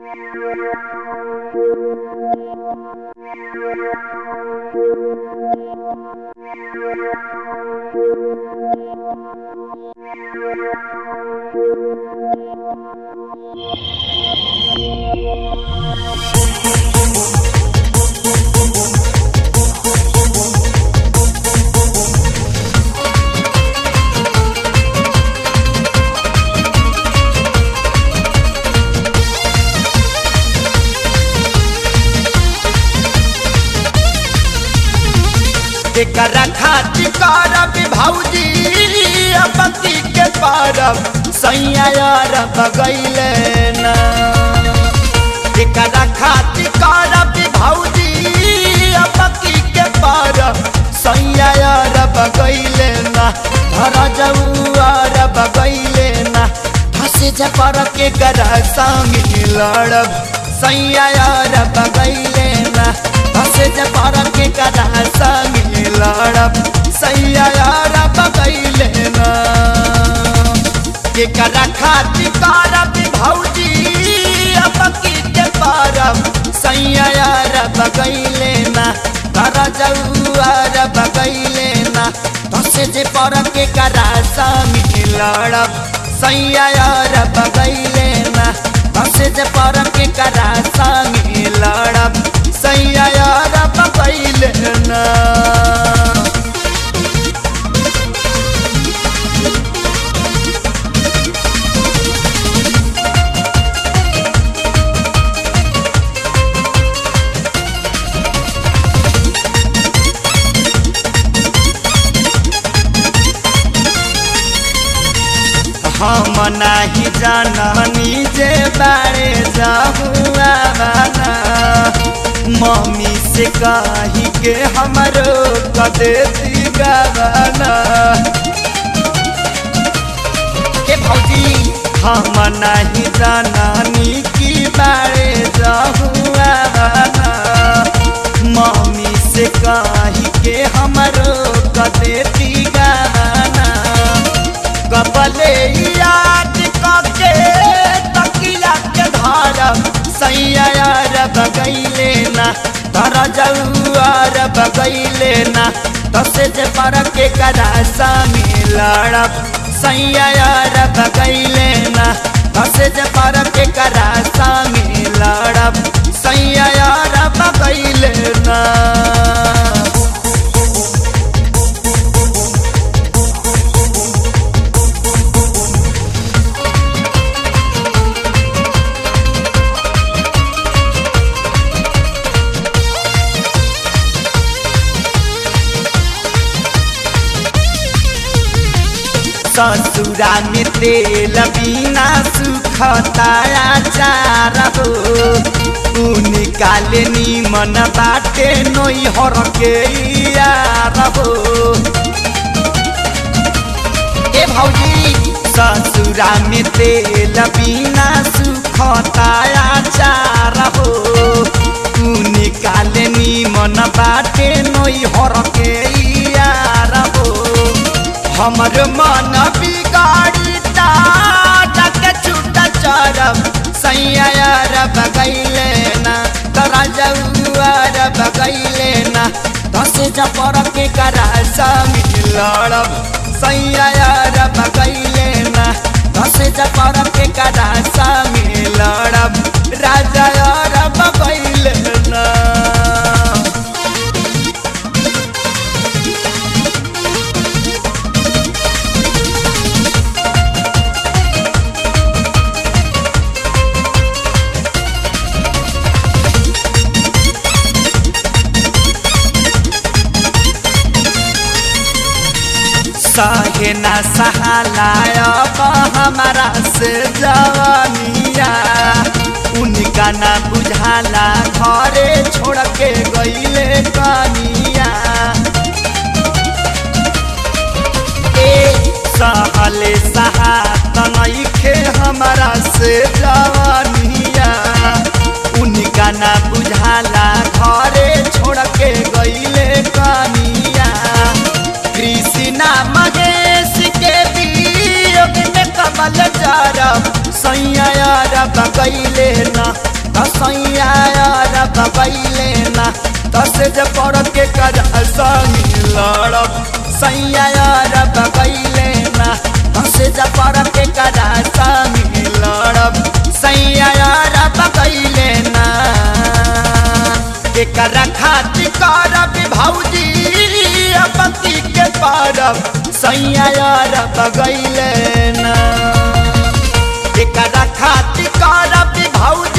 एकरा खातिर करब भौजी पति के परब सैया यार बगैले ना एकरा खातिर करब भौजी पति के परब सैया यार बगैले ना धर जौआर बगैले ना फंसे जा पर के गरा संग लड़ब सैया यार बगैले ना फंसे जा पर के गरा संग लड़ब सैया यार बगैले ना केकरा खातिर करब भौजी पकी के परब सैया यार बगैले ना तारा जौआर बगैले ना फंसे जे पर के करा संग लड़ब सैया यार बगैले ना फंसे जे पर के करा संग लड़ब सैया यार बगैले ना हम नाही जाननी जे बारे जाहुआ बाना मम्मी से कही के हमरो कदेती गावाना के भौजी हम नहीं जाननी की बारे जाहुआ बाना मम्मी से कही के हमरो कदेती गावाना कपले याद कके तकिया के धारब सैया यार बगैले ना धरा जौआर बगैले ना दसे जे पर के करा सामी लड़ब सैया यार बगैले ना दसे जे पर के करा सामी लड़ब सैया यार बगैले ना ससुरा में तेल बिना सुखताया चार हो तू निकाले नीमन बाटे नोई हर के यार हो ए भौजी ससुरा में तेल बिना सुखताया चार हो तू निकाले नीमन बाटे नोई हर के यार हो हमर मन बिगाड़ी के छूटा चरब सैया यार बगैले ना तोरा जौआर बगैले ना दस जपर के करा संग लड़ब सैया यार बगैले ना दस जपर के करा संग लड़ब राजा यार बगैले ना सहे न सहालाय हमारा से जवानिया उनका ना बुझाला घरे छोड़ के गईले कनिया ए सहले सहात नइखे हमारा से जवानिया उनका ना बुझाला घरे छोड़ के गईले कनिया कृष्णा महेश के वियोग में कमल जरब सैया बगैले ना सैया बगैले ना दस जे पर के कर संगी लड़ब सैया बगैले ना दस जे पर के कर संगी लड़ब सैया बगैले ना एकरा खातिर करब भौजी पति के परब सैया बगैले ना एकरा खातिर करब भौजी